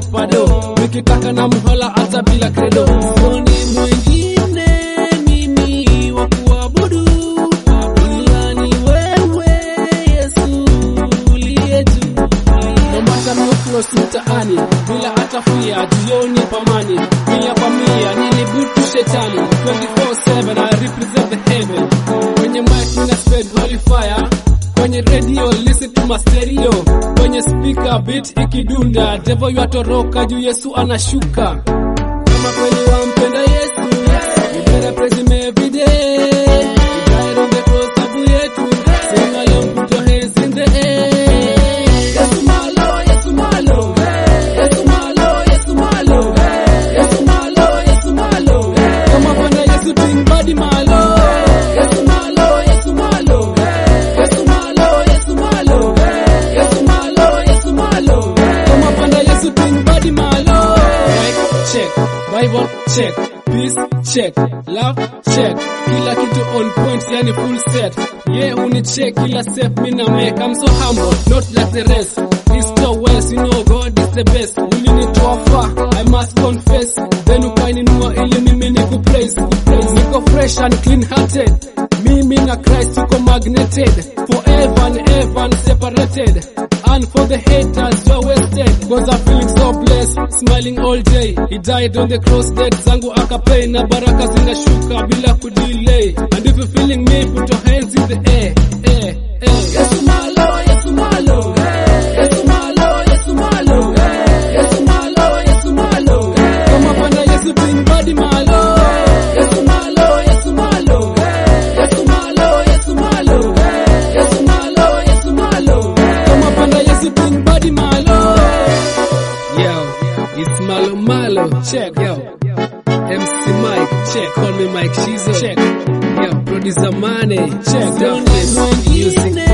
ananipa do nikitaka na mhola hata bila kredo soni mwingine mimi wa kuabudu ila ni wewe Yesu uliye juu no matter no cross mtaani bila hata fia jioni pamani mia kwa mia nilibutu shetani 24/7 I represent the heaven kwenye mic nina spread holy fire kwenye radio listen to my stereo kwenye speaker beat ikidunda devil yatoroka juu Yesu anashuka kama kweli wampenda Yesu you better praise him every day He died on the cross sababu yetu sing along put your hands in the air Yesu malo Yesu malo Yesu malo Yesu malo Yesu malo Yesu malo kama kwenda Yesu ting body malo Yesu malo Yesu malo Yesu malo Yesu malo Yesu malo Yesu malo kama kwenda Yesu ting body malo Mic check Bible check peace check love check kila kitu on point yani full set yeah uni check kila step mina make I'm so humble not like the rest east or west you know God is the best ulinitoa far I must confess then ukaninua ili mimi niku praise niko fresh and clean hearted mimi na Christ tuko magneted forever and ever and separated and for the haters you're wasted cause I'm feeling so blessed smiling all day he died on the cross dead zangu akapay na baraka zinashuka bila kudelay and if you feeling me put your hands in the air air air Yesu malo Yesu malo Yesu malo Yesu malo Yesu malo Yesu malo kama pana Yesu ting body malo Yesu malo Yesu malo Yesu malo Yesu malo Yesu malo Yesu malo kama pana Yesu ting body malo Yo, it's Malo Malo, check, yo. MC Mike, check, call me Mike Shizo, check. Yo, producer Money, check, Darkness, music